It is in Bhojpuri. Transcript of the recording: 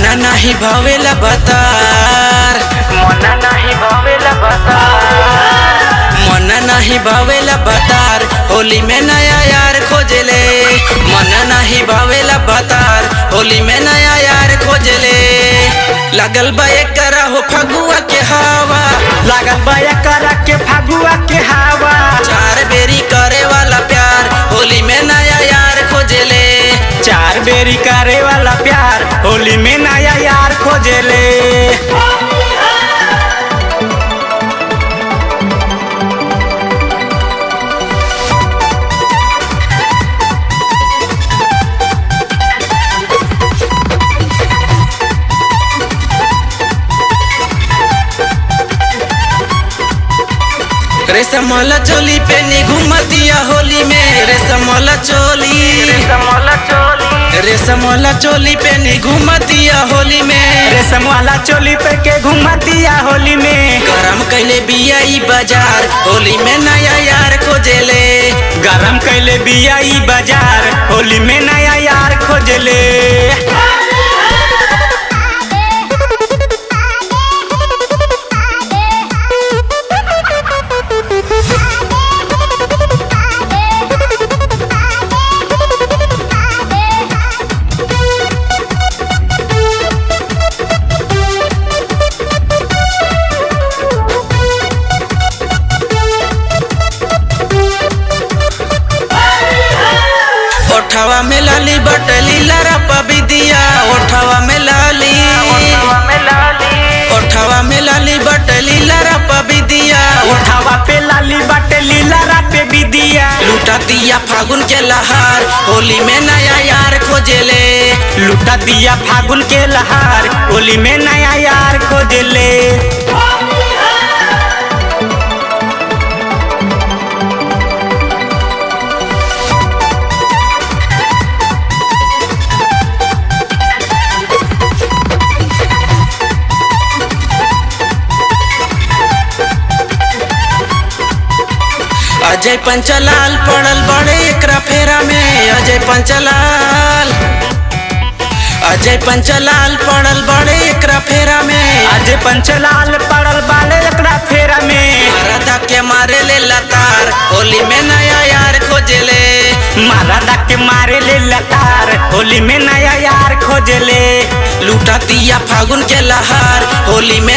मना नाही भावेला बतार मना नाही भावेला बतार मना नाही भावेला बतार होली में नया यार खोजले मना नाही भावेला बतार होली में नया यार खोजले लगल बा एकरा हो फगुआ के हवा लागल बया करा के फागुआ के हवा चार बेरी करे वाला प्यार होली में नया यार खोजले चार बेरी करे वाला प्यार होली में नया यार खोजेले रेशमला चोली पे नी घुमतिया होली में रेशमला चोली समोला चोली रेशमला चोली पे नी घुमतिया होली में रेशम वाला चोली पे के घुमतिया होली में गरम कैले बिया ई बाजार होली में नया यार खोजेले गरम कैले बिया ई बाजार होली में नया यार खोजले ओठवा में लाली बटली लरा पबिदिया ओठवा में लाली ओठवा में लाली बटली लरा पबिदिया उठावा पे लाली बाटे लीला राते बिदिया लूटा दिया फागुन के लहार होली में नया यार खोजेले लुटा दिया फागुन के लहार होली में नया यार खोजले अजय पंचलाल पड़ल बड़े एकरा फेरा में अजय पंचलाल अजय पंचलाल पड़ल बड़े एकरा फेरा में आज पंचलाल पड़ल बाले एकरा फेरा में राधा के मारे ले लतार होली में नया यार खोजले मारा डाके मारे ले लतार होली में नया यार खोजले लूटा दिया फागुन के लहार होली में